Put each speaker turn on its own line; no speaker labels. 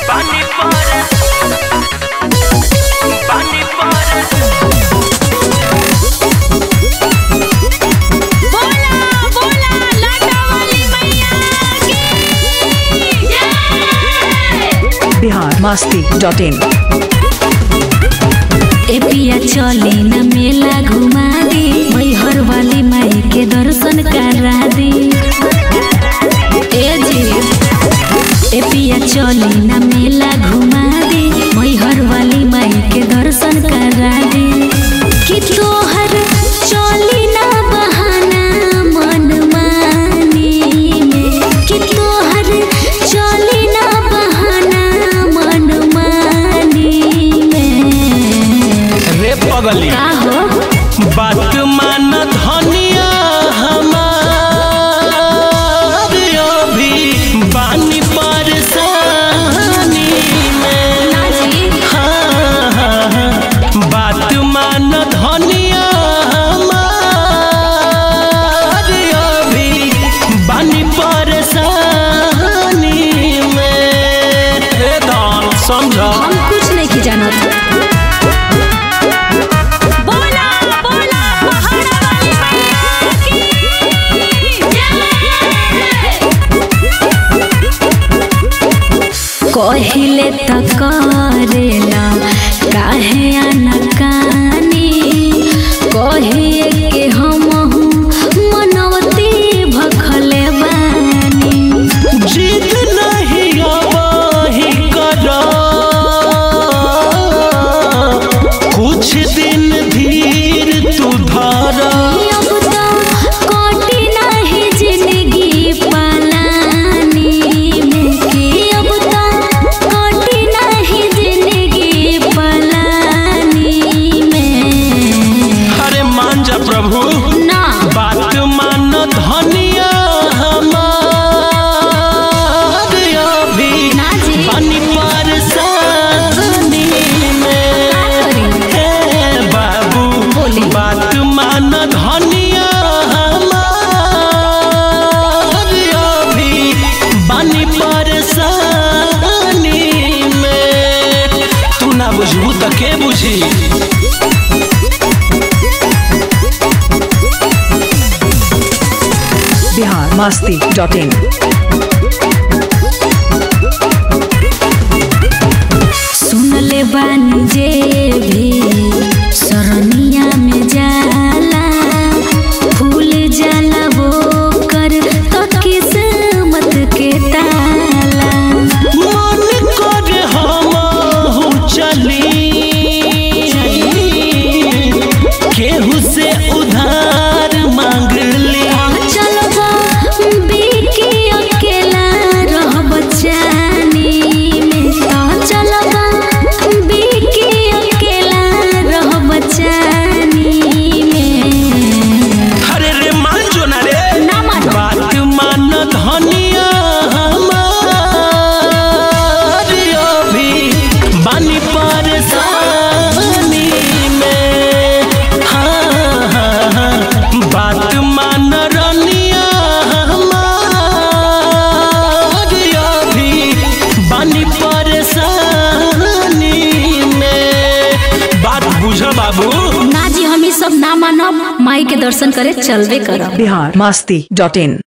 पानी पर पानी पर
बोला बोला लाटा वाली मैया की जय
बिहार मस्ती डॉट इन
ए पिया चली न मेला घुमा दी मैहर वाली माई के दर्शन करा दी ए जी ए पिया चली न मेला घुमा दी मैहर वाली माई के दर्शन करा दी कि तोहर चली ना बहाना मन मानी में कि तोहर चली ना बहाना मन मानी में
रे पगली
का हो
बात मान धनिया हमार अभी बानी परेशानी में
नाजी
हाँ, हाँ, हाँ। बात मान धनिया हमार अभी बानी परेशानी में हे दान समझा
हम कुछ नहीं की जानत बोला बोला पहाड़ा वाली मैया की जय कहिले त करेला काहे अनकानी कहिए के हमहू मनवती भखले बानी
जिद नहीं आवाही करा कुछ दिन धीर तू धारा
अब तो कोटि नहीं जिंदगी पालानी में के अब तो कोटि नहीं जिंदगी पालानी में
अरे मान जा प्रभु
ना
बात मान धनिया हमार अभी
ना जी
पानी परेशानी में हे बाबू
बोली।
बात मान धनिया हमार अभी बानी परेशानी में तू ना बुझबू त के बुझी
बिहार मस्ती डॉट इन
सुनले बानी जे भी सरनिया में जाला फूल जाला वो कर तो किस्मत के ताला
मन कर हमहू चली केहू से उधार मांग ली
चलबा बिकी अकेला रहब जानी में तो चलबा बिकी अकेला रहब जानी में
अरे रे मान जो ना रे
ना मानो।
बात मान धनिया हमार अभी बानी परेशानी में हाँ हाँ हाँ बात मान रनिया हमार अभी बानी परेशानी में बात बुझ बाबू
ना जी हम ई सब ना मानब माई के दर्शन करे चलबे करब
बिहार मस्ती डॉट इन